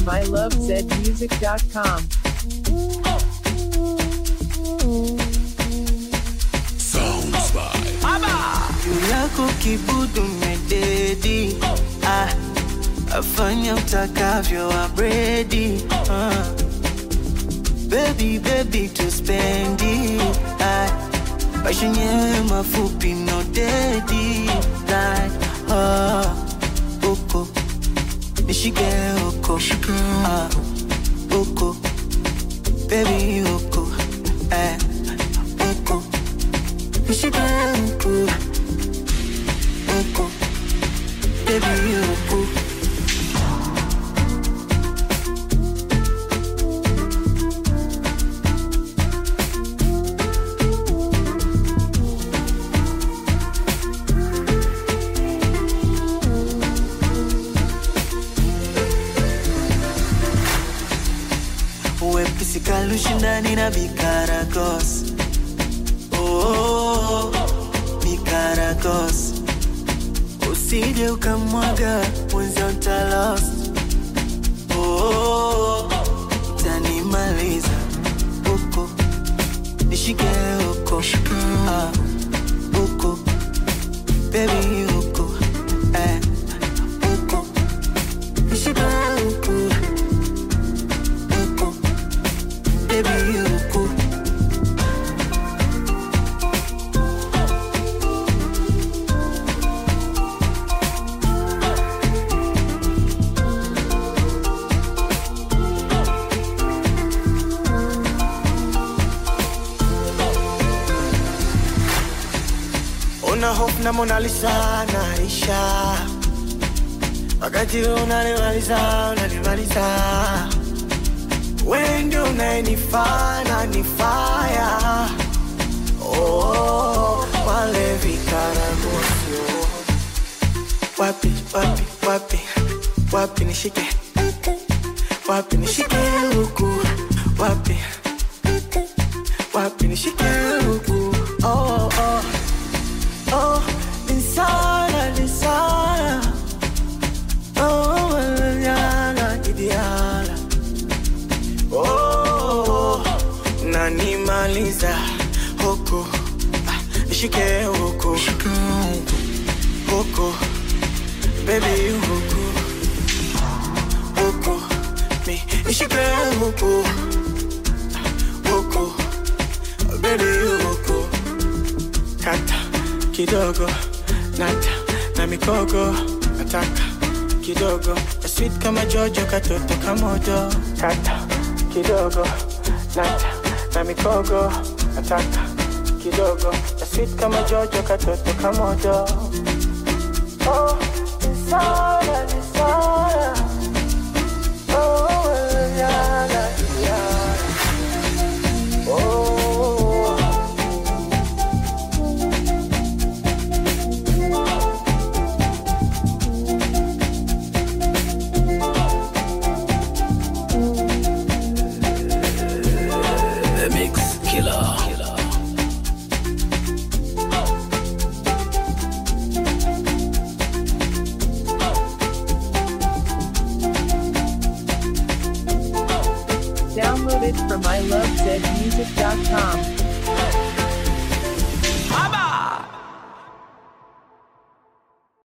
ilovezmusic.com. Sounds by juu yako kibudu mededi ah, afanya utakavyo abredi ah. Baby, baby tuspendi ah, maisha yenyewe mafupi no dedi like, ah, uko nishike uko ah, uko baby uko eh, uko nishike uko uko baby uko wepesi kalushindani na bikaragos oh, bikaragos usije ukamwaga mwenzio ntalost oh, tanimaliza uko nishike uko ah, uko bebi uko eh, uko nishike uko uko bebi uko una hope na Mona Lisa naisha, wakati unanimaliza unanimaliza, wewe ndio unayenifaa na nifaya oh, wale vikaragosio wapi wapi wapi wapi nishike wapi nishike huku wapi wapi nishike huku oh, oh. Oh, insana, insana. Oh, manana, kidiala. Oh, nanimaliza huku Ah, nishike huku huku baby huku huku mi nishike huku huku baby huku kata kidogo nata na mikogo nataka kidogo na sweet kama jojo katoto kamodo kata kidogo nata na mikogo nataka kidogo na sweet kama jojo katoto kamodo oh, nisana, nisana. Oh, yana, yana. Oh. The Mix Killer. Download it from ilovezmusic.com.